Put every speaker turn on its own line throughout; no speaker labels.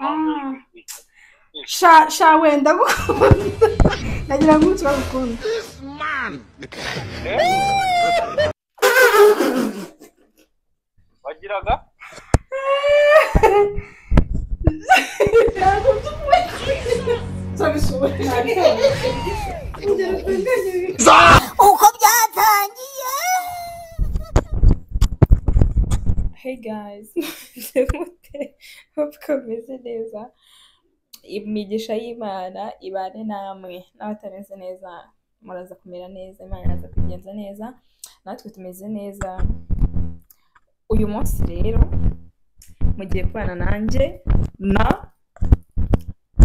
Ah.
sha sha wenda gukunda nagira ngo umunsi bagukunda
wagiraga
uko byatangiye
Hey guys, meze mute? Hope ko meze neza. Imigisha y'Imana ibane namwe n'abatameze neza muraza kumera neza Imana iraza kubigenza neza natwe tumeze neza uyu munsi rero mugiye kubana nanjye na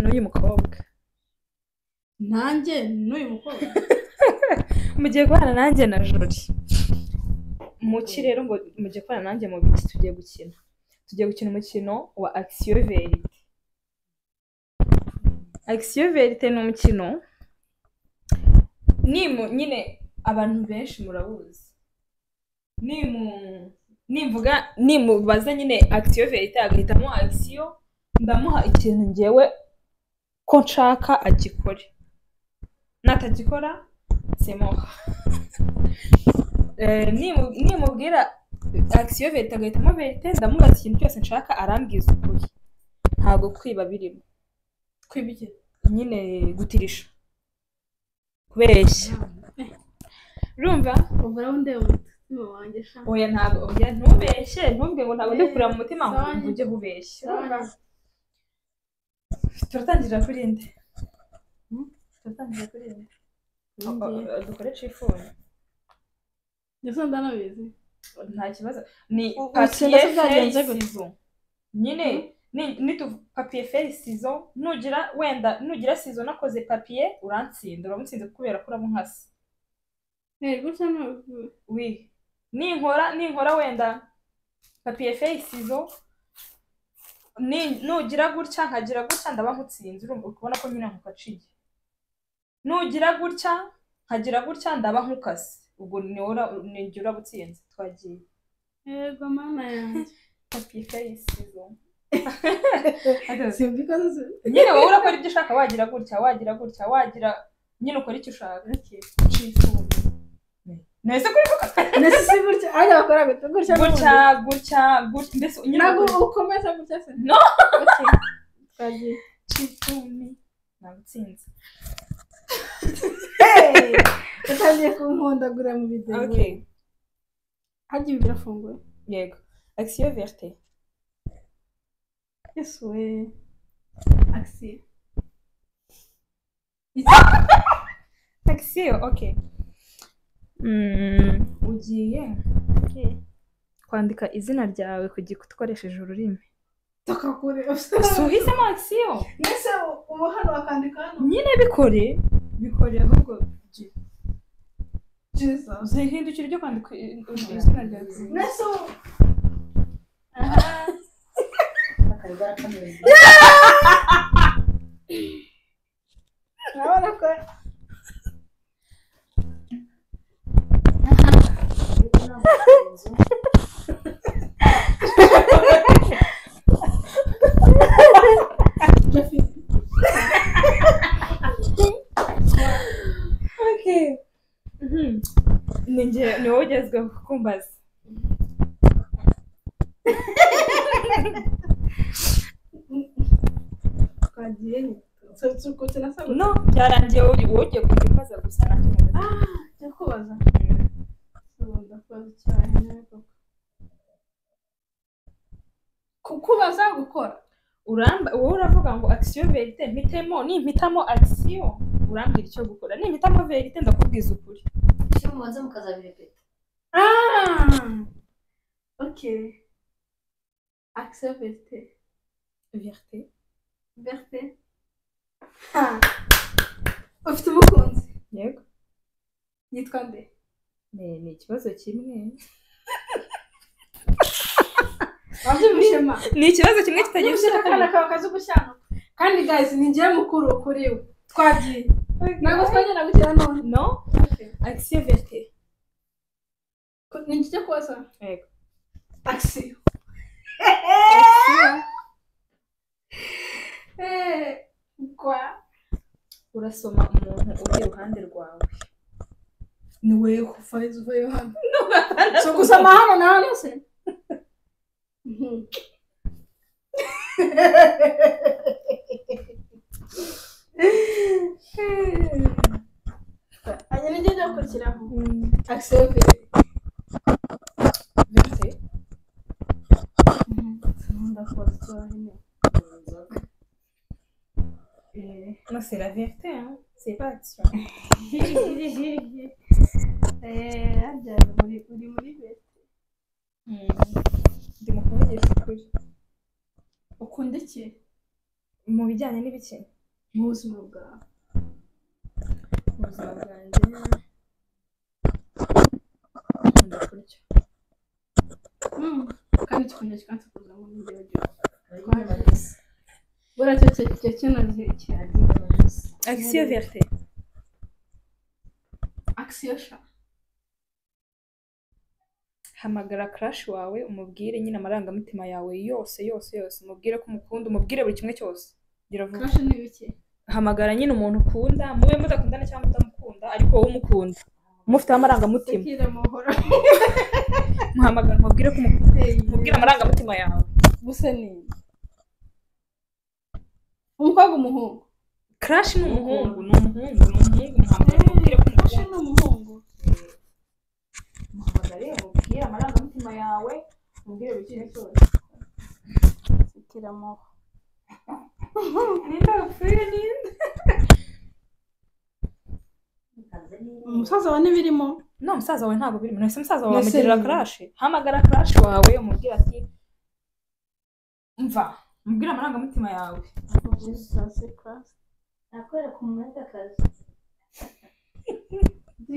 n'uyu mukobwa
nanjye n'uyu mukobwa
mugiye kubana nanjye na jori muki rero ngo mugiye kubana nanjye mu biti tugiye gukina tugiye gukina umukino wa akisiyo verite akisiyo verite ni umukino nimu nyine abantu benshi murabuzi nimu nimvuga nimubaza nyine akisiyo verite agahitamo akisiyo ndamuha ikintu ngewe ko nshaka agikore natagikora semuha nimubwira akisiyo verite agahitamo verite ndamubaza ikintu cyose nshaka arambwiza ukuri ntabwo kwiba birimo
twibye
nyine gutirisha kubeshya urumva
ubwo rero ndeba umutima wanjye sha
oya ntabwo oya ntubeshye ntubwe ngo ntabwo ndi kureba mu mutima ngo
Sorry.
ujye ubeshya turatangira kuri nde Hmm? turatangira kuri nde O- o- o- dukore cifuni
ndetse ndanabizi
nta kibazo ni
U-
papiye
utsinda se byagenze
feri
gute?
sizo nyine ni- nitu papiye feri sizo nugira wenda nugira sizo nakoze papiye urantsinda uramutsinze kubera ko uramuhasa
ntari gutya ntabwo
wi ninkora ninkora wenda papiye feri sizo ni- nugira gutya nkagira gutya ndaba nkutsinze urumva uri kubona ko nyine nkukaciye nugira gutya nkagira gutya ndaba nkukase ubwo niwe ura- ni jye uraba utsinze twagiye
yego mana yanjye
papiye feri sizo
simbyiko
nyine wowe urakora ibyo ushaka wagira gutya wagira gutya wagira nyine ukora icyo ushaka cifuzo nese kuri
ndetse si gutya ariko bakora gutya gutya
gutya gutya gutya mbese nyine
ntabwo
ukora-
ukomeza gutya se
No.
Okay. twagiye
Kivumi. Nagutsinze.
Hey! utangiye kunkundagura mu bideyi
Okay.
hajya ibi birafunguye
Yego. Action verte.
yesu we akisiyo
Action, okay. Mm, ugiye kwandika izina ryawe ku gikuta ukoresheje ururimi.
tukakure
Suhizemo action.
mbese ubu hano bakandika hano
Nyine bikore. Bikore ahubwo
jesus
uzihindukira ibyo kwandika i- i- izina ryawe.
Nesu. Urabona ko
Okay. Mhm. Ni njye ni wowe ugezweho kumbaza.
twagiye tukuti nasabwe
No, byarangiye wowe wowe ugiye kujya umbaza gusa natwe.
njya kubaza ubu ndakubaza icyayi ntabwo ku- kubaza gukora
uramba wowe uravuga ngo akisiyo verite mpitemo nimpitamo akisiyo urambwira icyo gukora nimpitamo verite ndakubwiza ukuri
iyo mubanza mukazabirepeta
okay accepte
verite
verte ha ufite umukunzi
yego
yitwa nde
ni ni ikibazo kimwe
wabyumvishema
ni ikibazo kimwe kitagira icyo
akana kawe kazi gushyanga kandi guys ni njyewe mukuru kuri we twagiye ntabwo twagenda gukira none
no akisiyo verite
Ko- ni njye kubaza
yego
accepte
urasoma umuntu uri iruhande rwawe
ni wewe ufaizi uvayo hano so kusoma hano na hano se Mhm. anye nijye njya gukurikiraho akisebe
Verite.
ndakora itora nyine
Non, c'est la vérité, hein. C'est pas tu
Eh, harya uri uri muri beti
Ndi mu kuvugisha ukuri.
ukunda iki
Mu bijyanye n'ibiki?
mu buzima bwawe
Mu buzima bwanjye. Nkunda kurya.
Mm. kandi tukunda kikansi kuza mu ndyo byose buriya cyo cyo- cyo kinazi cyane
Action vérité.
akisiyo sha
Hamagara crush wawe umubwire nyine amarangamutima yawe yose yose yose umubwire ko umukunda umubwire buri kimwe cyose. Gira vuba.
kashi ni bike
Hamagara nyine umuntu ukunda mube mudakundana cyangwa mutamukunda ariko wowe umukunda. Mufiteho amarangamutima.
sekire muhora
Muhamagara mubwire ko umukunda. Mubwire amarangamutima yawe.
gusa ni umukobwa umuhungu
Crush ni umuhungu, ni umuhungu, ni umuhungu muhamagara mubwire ko
kashi ni
umukunda.
umuhungu
muhamagare umubwire amarangamutima yawe umubwire buri kimwe cyose
sekire muhora
ninde wapfuye ninde
umusaza wa n'ibirimo
no umusaza wawe ntabwo birimo nahise umusaza wawe
Nahise
wamugirira
birimo.
karashe hamagara karashe wawe umubwire ati mva umubwire amarangamutima yawe
nakwereka umwetakazi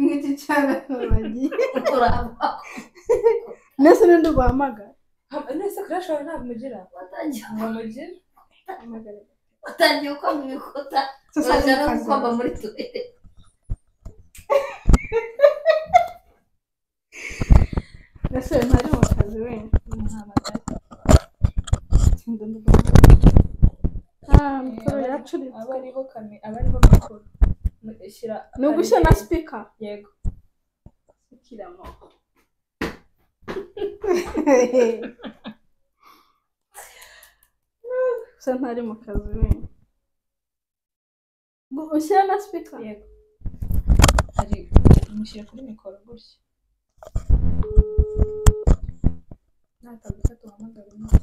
nk'iki cyarabagiye
urava
mbese n'undi guhamagara
Ham- nahise karashe wawe ntabwo umugira
watangiye
ngo umugira
watangiye ukoma ibikuta
Sasa
uraja no
nikaze.
gukoma muri tuwele
mbese ntari mu kazi wenda
muhamagare
Ah, mikoro yaracuritse
aba ariho kame aba ariho mikoro Mu- shyira
ni ugushyira na sipika
yego
gusa ntari mu kazi wenda Gu- ushyira na sipika
yego ari mushyira kuri mikoro gutya natagutse tuhamagare undi.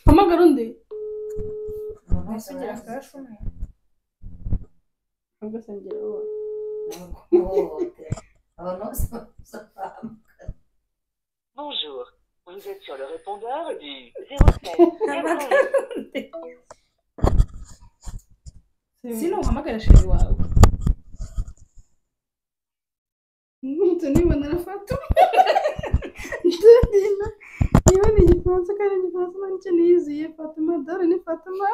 hamagara undi
Nahise ngira karashe umwe
ubwo se ngira uwo
abantu bose babuze abantu
Bonjour, vous êtes sur le répondeur du 07 91
sino uhamagara sheri wawe
umuntu nibona arafata ndabona niba ni igifaransa kandi igifaransa nacyo niyiziye fatima dore ni fatima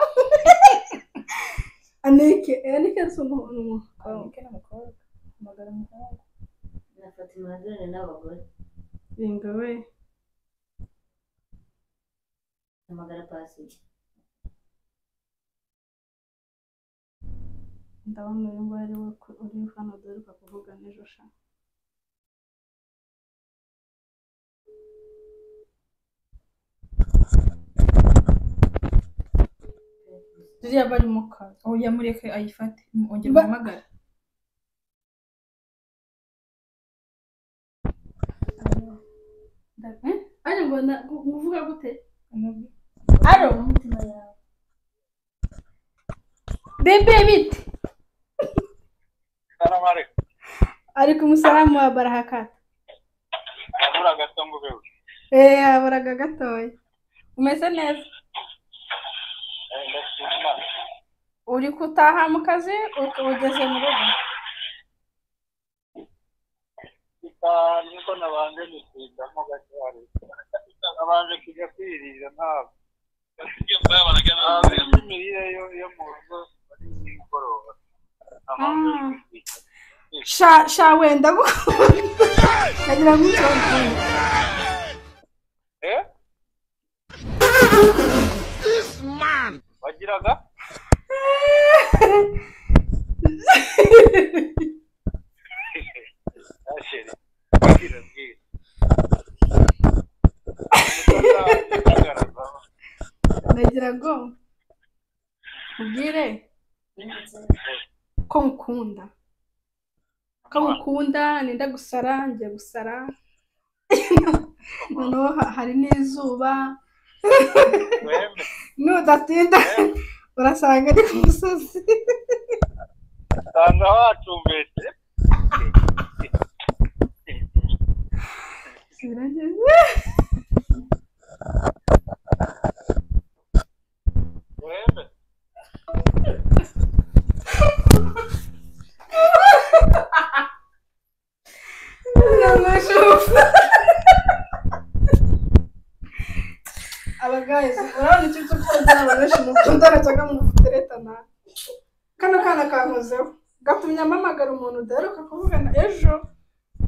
aneke aneke si umuntu ni
Abonye
umukobwa
ke n'umukobwa hamagara umuhungu
na fatima nadone n'abagore
ringa we
amagara pasi
ndabona uyu nguyu ari we ku- uri hano duheruka kuvuga n'ejo sha ririya bari mu kazi
oya mureke ayifate ongera
Ba-
uhamagare
ari ngo na- gu- uvuga gute
Umubi-
aro
umutima yawe
bebe bite
Salamu alaikum.
ariko umusaramu wa barahakata
Nabura gato ngubewe.
eee haburaga gatoya umeze neza
Eh, Ndashima.
uri gutaha mu kazi uka- ugeze mu rugo
Isa niko nabanje nisindamo gato hari. Nabanje kujya kwirira ntabwo. Ntabwo imirire yo- yo mu rugo ari nimugoroba. Nabanje
Ah.
kwirira.
sha sha wenda gukunda nkagira ngo utonde
Eh? Wagiraga? asheri bwira bwira utagaragaza
ndagira ngo mubwire ko mukunda ko mukunda nenda gusara njya gusara noneho ha- hari n'izuba
wembe
nudatinda urasanga ari ku musozi
usanga wacumbetse
birageze
wembe
Nanashufa. Aba guys, urabona icyo cyo koza abaneshi mukunda aracyaga mu kuteretana. Kano kana kankozeho. Gatumye mpamagara umuntu udaheruka kuvugana ejo.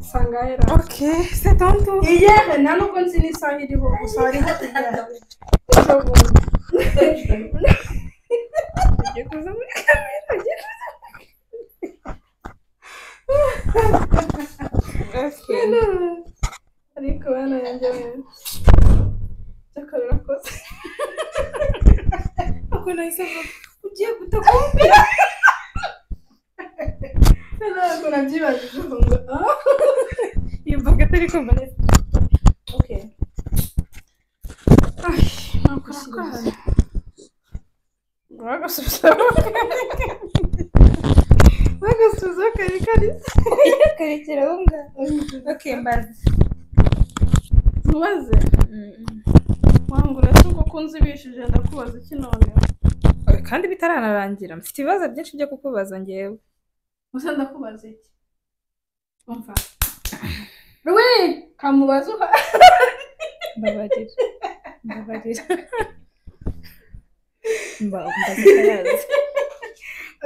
Sanga ahera.
ok c'est ton tour
Iyere, nta nubwo nzi n'isaha iriho, gusa hariho iyere. Ejo bundi. Ugiye kuza muri kamera, ugiye kuza muri
ok
kamera. Ariko bana yanjye wewe. Cyakora urakoze.
uko nahise mvuga
ugiye kutakumvira ntabwo nabyibajije ubu ngo ah
iyo mvuga atari kumva neza ok
nakora
uragasubizaho
bagasubiza kare kare
karekeraho ngaho ok mbaze
mubaze wangu uretse uko nzibishije ndakubaza iki none
kandi bitaranarangira mfite ibibazo byinshi byo kukubaza ngewe
gusa ndakubaza iki umva rwe kamubaza uha
mbabarira mbabarira mba mbaze atarazi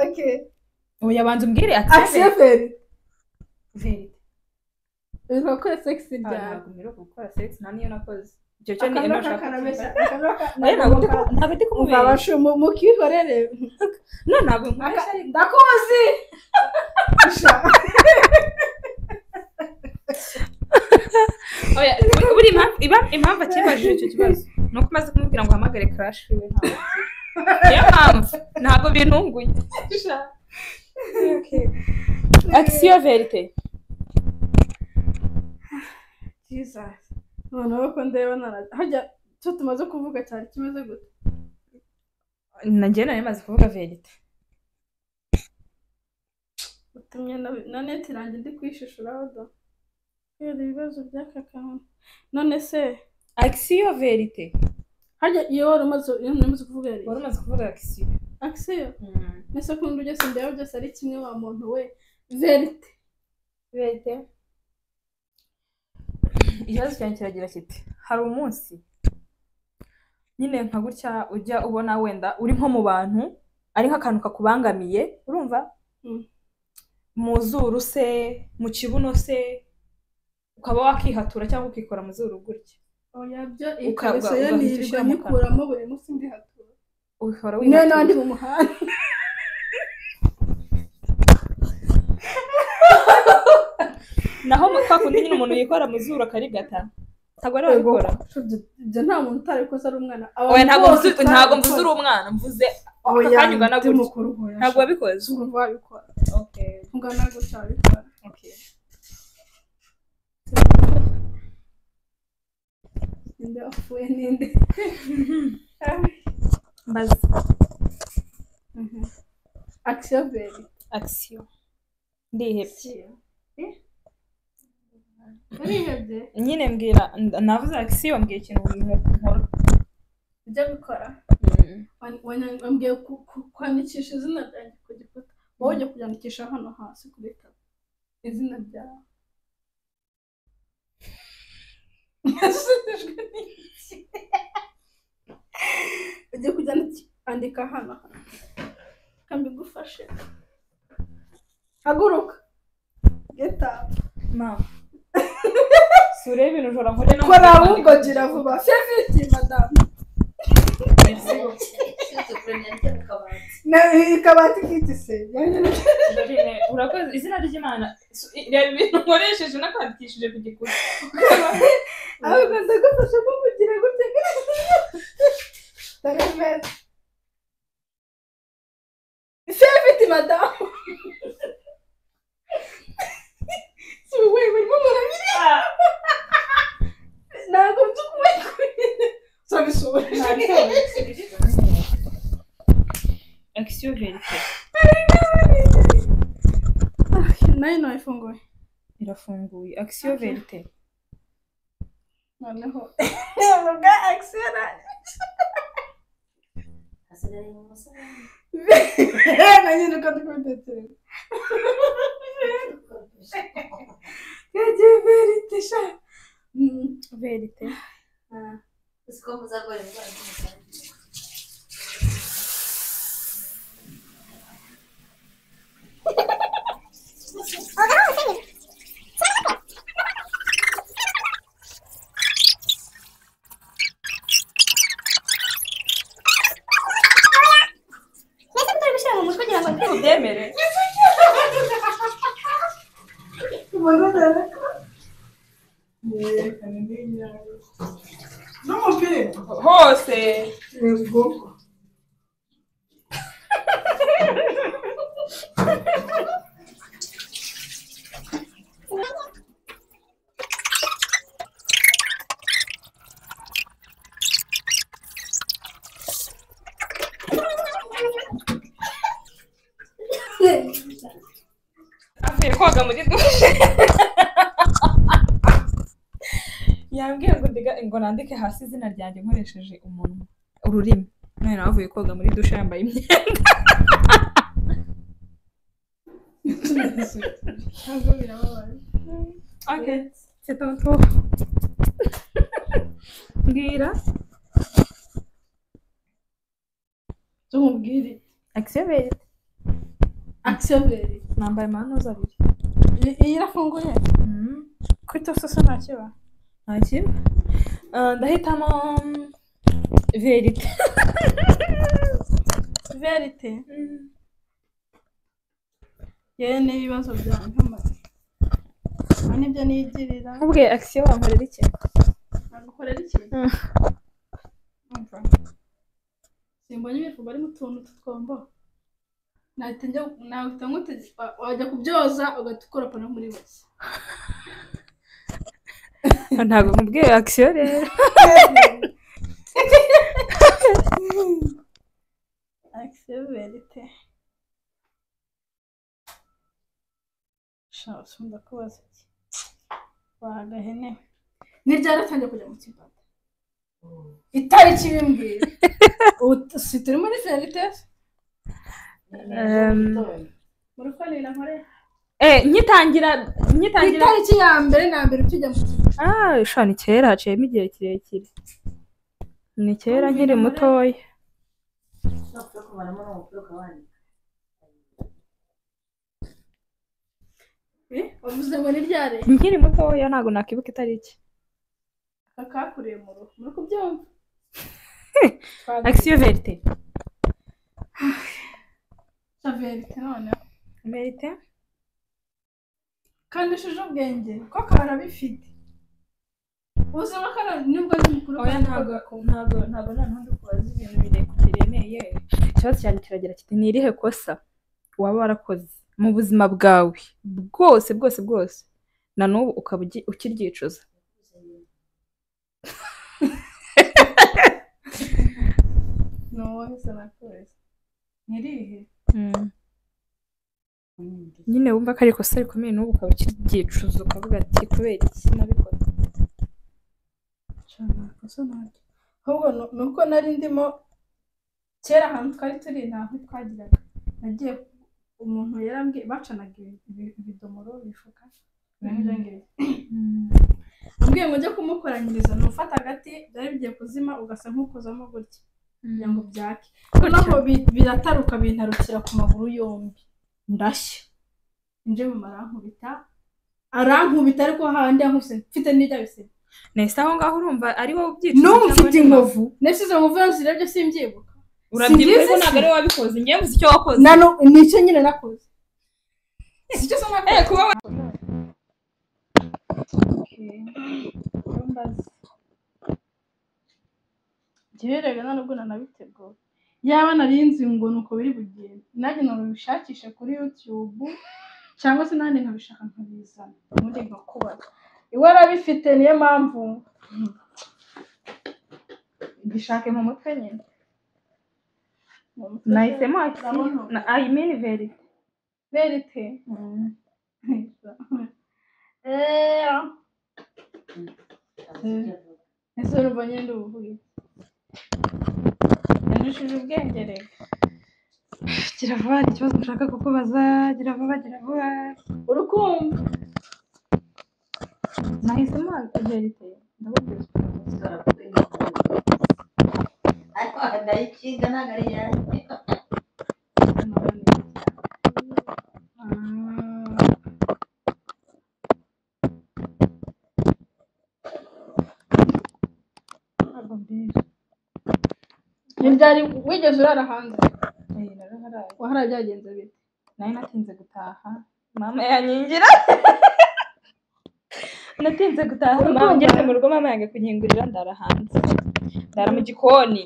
okay
ubu yabanza umbwire
axevel
verite
bivuga ko sex byawe
ntabwo mbiruka gukora sex nta niyo nakoze icyo cyo ni
akanwa kakarabeshya akanwa
Oya, ntabwo ndi
kakarabeshya
ku- ntabwo ndi kumubera
mubabashe mukihorere
no ntabwo nkumubeshya ariko
ndakuzi
oya buri impamvu iba- impamvu akibajije icyo kibazo ni uko umaze kumubwira ngo uhamagare crash we ntabwo akiri. niyo mpamvu ntabwo bintunguye akisiyo verite
byiza noneho ko ndeba nara- hajya icyo tumaze kuvuga cyari kimeze gute
nanjye nari maze kuvuga verite
utumye na- na neti irange ndi kwishishuraho do kubera ibibazo by'aka kantu none se
akisiyo verite
hajya iyo wari umaze iyo wari umaze kuvuga yari
wari umaze kuvuga akisiyo
akisiyo mbese ko ibintu byose ndeba byose ari kimwe wa muntu we verite
verite ikibazo cyanjye kiragira kiti hari umunsi nyine nka gutya ujya ubona wenda uri nko mu bantu ari nk'akantu kakubangamiye urumva
Mm.
mu zuru se mu kibuno se ukaba wakihatura cyangwa ukikora mu zuru gutya
oya byo
Ukabwa-
ikariso yo
ugahita
nirirwa
ushyira mu kanwa.
nyikuramo buri munsi ndihatura
uhora
niyo
wihatura.
nandi mu muhanda
naho mu twakundi nyine umuntu yikora mu zuru akarigata ntabwo ari
Yego.
wabikora
ibyo nta muntu utarabikoze ari umwana
oya ntabwo mvuze ntabwo mvuze uri umwana mvuze ako kanya ugana gutya ntabwo
ntabwo
wabikoze
wabikora
okay
ungana gutya wabikora
okay
ninde wapfuye ninde
mbaza
akisiyo beri
akisiyo ndihebye
urihebye
nyine mbwira nda- navuze akisiyo mbwira ikintu nkora
ujya gukora Wan- wan- wambwiye ku- ku- kwandikisha izina ryanjye ku gikuta wowe ujya kuryandikisha hano hasi ku bitabo izina ryawe Nashimishijwe n'iki? ugiye kuryandika hano kambi gufashe haguruka geta
mama si urebe ibintu ushobora nkore no
kora ahubwo gira vuba feviti madamu
Shuti, kurindira njya mu kabati.
na ikabati kitise
Dorine urakoze izina ry'imana Su- i- reba ibintu nkoresheje n'akwandikishije ku gikuta
aho rwanda gufasha ko kugira gutya tarameza sefiti madamu si wowe barimo barabiri ntabwo nzi kumenya sabisubira
akisiyo verite
nayo nayifunguye
irafunguye akisiyo verite
noneho bwa akisiyo
hasigaye umusarani
na nyine uko ndikubitekereza yagiye verite sha verite
uzi ko muzarwara indwara z'umusarani
udemere
n'umupira
hose
yego
avuye koga muri dushe yambwiye ngo ndiga ngo nandike hasi izina ryanjye nkoresheje umunwa ururimi none nawe avuye koga muri dushe yambaye imyenda
ntabwo birababaye
okay c'est ton tour mbwira
tumubwire
accelerate
akisiyoberi
nambaye amanoza abiri
iyi irafunguye kuri tososo nta kiba
ntakiba Ah, ndahitamo mm, verite
verite yewe n'ibibazo byanjye nk'amazi aha nibyo nigirira
nkubwiye akisiyo wankorera iki
nagukorera ikintu
Mm.
umva simbonye ibifuba ari mu tuntu tw'utwombo nahita njya nahita nk'utege wa- wajya kubyoza ugahita ukoropa no muri bose
ntabwo nkubwiye akisiyo rero
akisiyo verite shasi ndakubaza iki wahagahene ni ryari atangiye kujya mu kibanda itariki ibimbwira ubu t- si turi muri verite muri ko ni nkore
Eh, nkitangira nkitangira
itariki ya mbere na mbere ukijya mu kibanda
ah sha ni kera haciyemo igihe kirekire ni kera nkiri mutoya
no kuko kumaramo n'umupira ukawandika
wavuze ngo ni ryari
nkiri mutoya ntabwo nakwibuka itariki
kakakuriye mu ruhu muri kubyumva
akisiyo verite
sa verite noneho
verite
kandi ushije ubwenge ko karabifite ubuzima kano nibwo ni mukuru
oya ntabwo ntabwo ntabwo noneho ndi kubaza ibintu bireku- biremeye ikibazo cyanjye kiragira kiti ni irihe kosa waba warakoze mu buzima bwawe bwose bwose bwose na n'ubu ukaba ugi- ukiryicuza
ni uwo bisa nakwezi ntirihe
nyine wumva ko ari ikosa rikomeye n'ubu ukaba ukiryicuza ukavuga ati kubera iki nabikoze
cyane amakosa ntabwo ahubwo nu- ni uko nari ndimo kera ahantu twari turi nta aho twagiraga nagiye umuntu yarambwiye bacanaga ibi- ibi- ibidomoro bifuka birangiye ambwiye ngo njye kumukoranyiriza ni ufata agati byari bigiye kuzima ugasa nk'ukozamo gutya kugira ngo byake noneho bi- birataruka bintarukira ku maguru yombi ndashya nje mu marankubita arankubita ariko hahandi yankubise mfite n'irya bisebe
nahise aho ngaho urumva ari wowe ubyicuza
n'ubu mfite
cyangwa ni
inkovu nasize inkovu yose irebye simbyibuka
urabyibuka
Simbizi
ariko ntabwo ari wowe wabikoze ngewe uzi icyo wakoze
nano ni icyo nyine nakoze si icyo se nakoze
Eh, kuba wa-
Iyo mbaze. Njyewe rero nta nubwo nanabiteguye yaba nari nzi ngo ni uko biri bugende nanjye nabishakishe kuri yutube cyangwa se nanjye nkabishaka nkabizana ubundi nkakubara iwe arabifite niyo mpamvu hmm, gishake mu mutwe nyine nahisemo ayimini verite verite eee ese urumva nyine ubuvuye yandushije ubwenge reka gira vuba hari ikibazo ushaka kukubaza gira vuba gira vuba urukumva nahisemo verite ndabubwira
ariko ndayikinga ntabwo ari iyanjye
Ntabwo mbizi. Ntibyari wigeze urara hanze
Eh, naraharaye.
wahara byagenze bite
nari natinze gutaha mama yanyingira natinze gutaha mama ngeze mu rugo mama yange kunyingurira ndara hanze ndara mu gikoni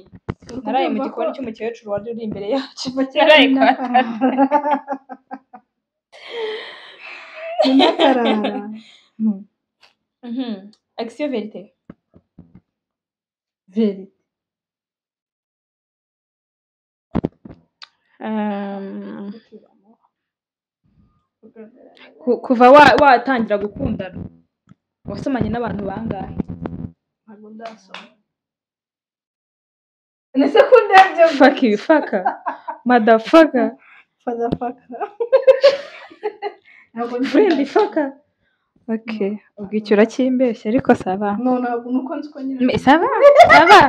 naraye mu gikoni cy'umukecuru wari uri imbere yacu naraye kwa
nyakarara
Mhm. action verite
veri
Ku- kuva wa- watangira gukundana wasomanye n'abantu bangahe
ntabwo ndasoma ese ko ndebye
faka ibifaka madafaka
fadafaka ntabwo
furendi faka oke ubwicyo urakimbeshya ariko saba
no ntabwo nuko nzi ko nyine
Me- saba saba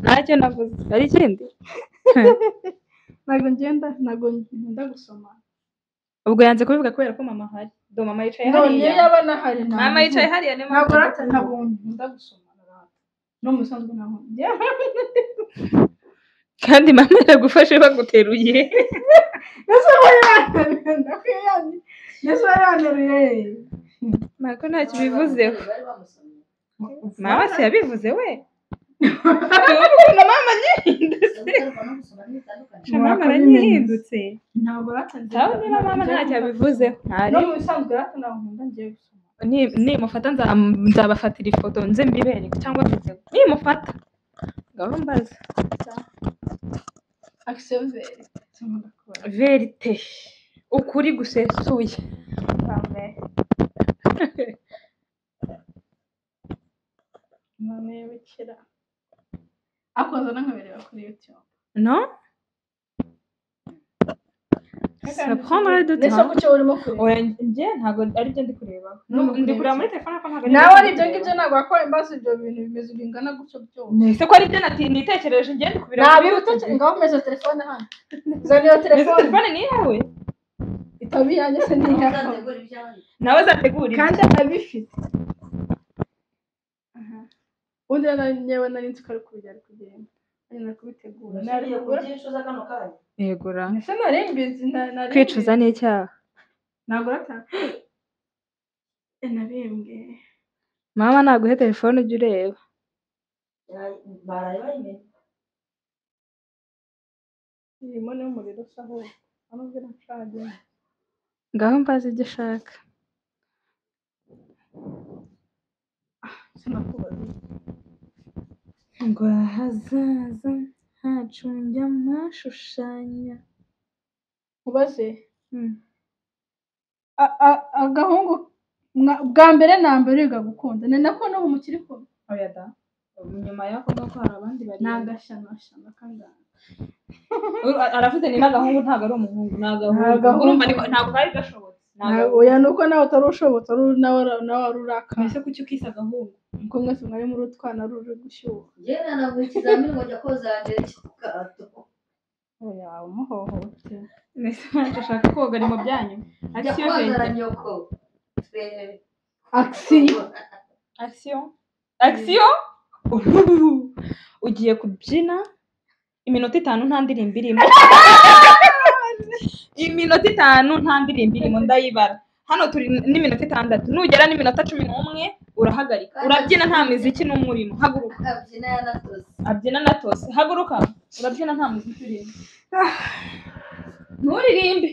ntacyo navuze hari ikindi
ntabwo ngenda ntabwo nkunda gusoma
ubwo yanze kubivuga kubera ko mama ahari do mama
no
yicaye
niyo
hariya
yaba nahari ntabwo
mama yicaye hariya niyo
ntabwo rata
mpamvu-
ntabwo nkunda gusoma na rata no mu bisanzwe ntabwo njyewe
kandi mama iragufashe baguteruye
ese wowe yanteruye ndakwiye yanteruye ese wowe yanteruye
mama ntacyo bivuzeho
bari bamusomye
mama se yabivuze we Urabona ukuntu mama anyihindutse
guterwa no gusoma ntibitandukanye
Mama
Mwakoze
aranyihindutse
ntabwo rata nzi
sawa niba mama ntacyo abivuzeho
no
ntari
mu bisanzwe rata ntabwo nkunda ngiye gusoma
Ni- nimufata nza- nzabafatira ifoto nze mbibereke cyangwa mbize nimufata ngabo mbaza
akiseveri nkunda kubara
verite ukuri gusesuye
mama y'ubukira akoza n'ankabereba kuri yutube
non ça prendrait du
ese
temps
ku cyo urimo kureba
oya njye ntabwo ari byo ndi kureba
Nubwo
ndi
kureba
kureba
iki?
muri telefone ariko ntabwo
nawe ari ibyo ngibyo ntabwo wakora imbazo ibyo bintu bimeze bingana gutyo byose
ese ko ari byo nati- nitekereje njye ndi kubireba
nabi utekereza ngaho umeze telefone hano zana iyo
Mbese
telefone
telefone ni iyawe
itaba iyanjye se ni iyawe
uzategura ibyawe
nawe zategura ibyo.
kandi abifite ubundi rero nari- nyewe nari nzi ko ari kubijya ari kugenda ari nari kubitegura nari
urashobora
kugura
kubyicuza kano kanya
yegura
ese nari mbizi na- nari
kwicuza ni icyaha
ntabwo rata nabembwe
mama naguhe telefone ujye ureba
Ya- baraye bayimenye
irimo n'umuriro usa hose urabwira nshaje
ngaho mbaze ibyo ushaka
sinakubaza
ngo ahazaza hacu njya mashushanya
nkubaze
Hmm.
A- a- agahungu mwa- bwa mbere na mbere wiga gukunda ni nako n'ubu mukiri kumwe
oya da nyuma y'ako ngako hari abandi bari
ni agashanashana kangana
Ur- aravuze ni n'agahungu ntabwo ari umuhungu ni
Ni agahungu.
agahungu urumva ni- ntabwo kari gashobotse Ni agahungu.
oya ni uko nawe utari ushobotse ari nawe ura- nawe ari urakara
mbese kuki ukise agahungu
kuko mwese mwari muri utwana ruri gushyuha
njyewe nanaguha ikizamini ngo njya koza mbere cy'ubwato
oya umuhohote
mbese ntacyo ushaka koga ari mu byanyu
njya
akisiyo
koza na
venti
nyoko Twe-
akisiyo
akisiyo akisiyo ugiye kubyina iminota itanu nta ndirimbo irimo iminota itanu nta ndirimbo irimo ndayibara hano turi n'iminota itandatu nugera n'iminota cumi n'umwe urahagarika urabyina nta miziki n'umwe urimo haguruka
akabyina yanatoze
abyina na tose haguruka urabyina nta muziki urimo nturirimbe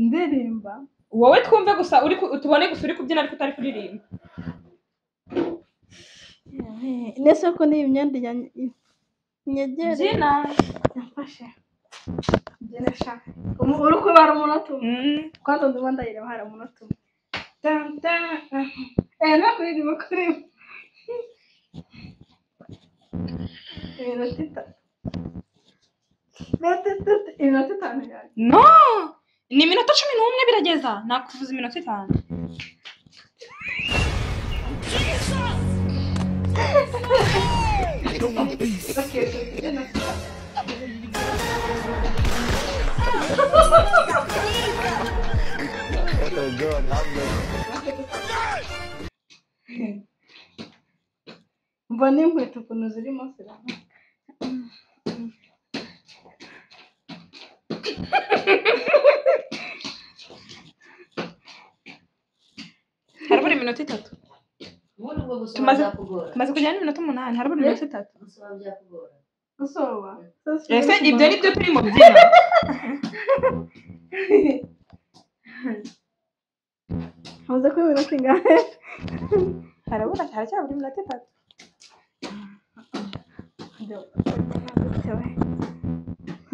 ndirimba
wowe twumve gusa uri ku- tubone gusa uri kubyina ariko utari kuririmba
ndetse ko n'iyi myenda yanyegereye
byina
yafashe byina sha Umu- uri kubara umunota umwe
Mm.
kwanza ndimo ndayireba hari umunota umwe tan tan eh ntabwo irimo kureba iminota itanu Iminota itatu- iminota itanu yawe
no ni iminota cumi n'umwe birageza nakuvuza iminota itanu
mva n'inkweto ukuntu zirimo ziraba
harabura iminota itatu
ubundi ubwo gusoma
Tumaze-
byakugora
tumaze kugera n'iminota umunani harabura iminota itatu
gusoma byakugora
gusoba
ese ibyo ni byo turi mu byina
maze ko iminota ingahe
harabura haracyabura iminota itatu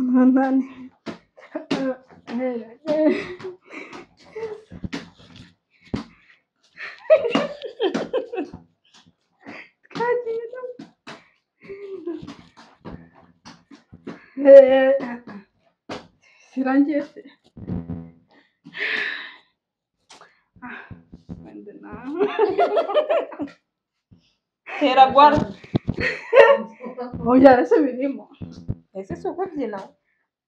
umunani twagiye sirangiye se Ah, wenda nawe
tera gwara
oya ese birimo
ese si ukubyina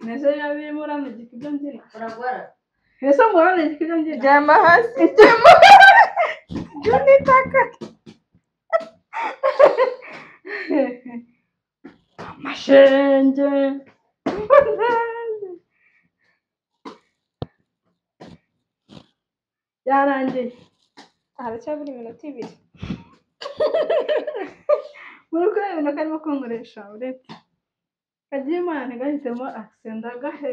nese yabirimo uranagika ibyo mbyina
uragora
ese muranagika ibyo mbyina
ryama hasi ryama
Junitaka. Amashenge. Yarangiye.
haracyabura iminota ibiri
Muri kureba ibintu karimo kongoresha uretse. Kagiye imana gahitemo accent ndagahe.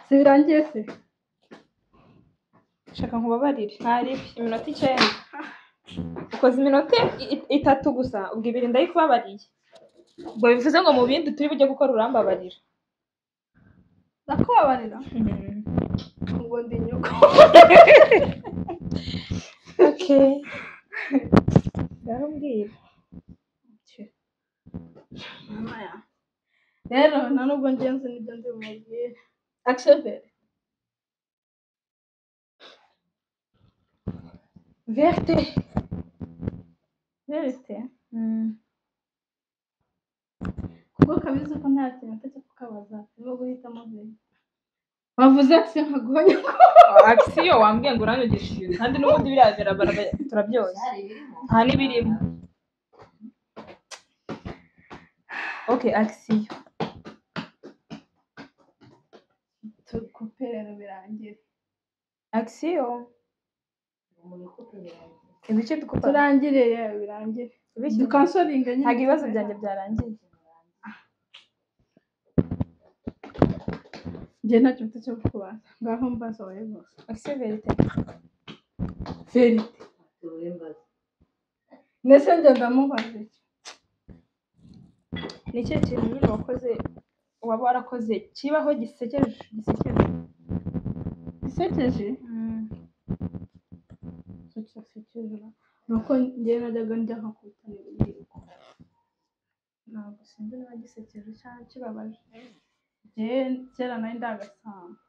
Si birangiye se.
shaka nkubabarire ntari iminota icyenda ukoze iminota i- i- itatu gusa ubwo ibiri ndayikubabariye ubwo bivuze ngo mu bindi turi bujye gukora urambabarira
Nakubabarira. Ubwo ndi nyoko.
okay ndarumbwira
Mama ya. Rero nta nubwo ngenzi n'ibyo ndi bumubwire. Accepte.
verte
Verite. Kuko kabizi ko nta kintu cyo kukabaza. Niba guhitamo ve. Wavuze ati nkaguha nyoko.
akisiyo wambwiye ngo uranyogishije kandi n'ubundi biriya birabara- turabyoza
hari ibirimo
nta n'ibirimo okay akisiyo
Tukupe rero birangiye.
akisiyo
muri kupe birangiye
ibice dukupa
Turangire yewe birangire.
Ibiki?
Dukansoringa nyine.
ntabwo ibibazo byanjye byarangiye
Njye nta kintu cyo kukubaza. Ngaho mbaza wowe gusa.
akisiyo verite
Verite.
tuwe mbaza
Ndetse njye ndamubaza iki.
ni cyo kintu nyine wakoze waba warakoze kibaho gisekeje gisekeje
Isekeje. Sucha sikizwa. Nuko njye najyaga njya nko kubitanira urubyiruko.
ntabwo sinzi niba gisekeje cyangwa kibabaje
Njye kera nari ndagasanga.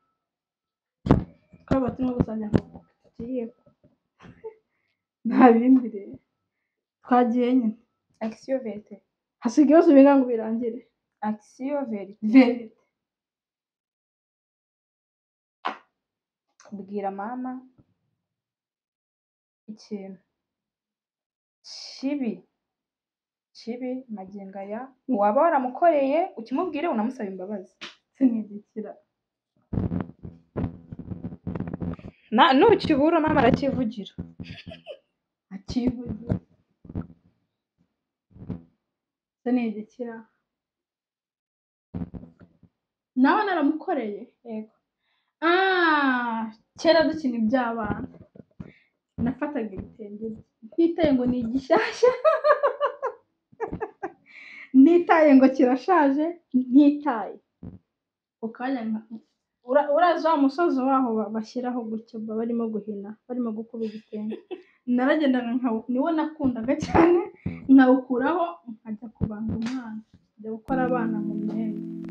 Twaba turimo gusanya nko tugiye. Nta bindi rero. Twagiye nyine.
akisiyo verite
Hasiga ibibazo bingana ngo birangire.
akisiyo verite
Verite.
bwira mama
ikintu kibi kibi magingo aya waba waramukoreye ukimubwire unamusaba imbabazi sinigikira Na- nukibura mama arakivugira akivugira sinigikira nawe naramukoreye yego ah kera dukina iby'abana nafataga ibitenge ntitaye ngo ni igishyashya ntitaye ngo kirashaje ntitaye ku kanya nka- Ura- urazi wa musozi waho ba- bashyiraho gutyo ba- barimo guhina barimo gukuba igitenge naragendaga nkawo niwo nakundaga cyane nkawukuraho nkajya kubanga umwana njya gukora abana mu myenda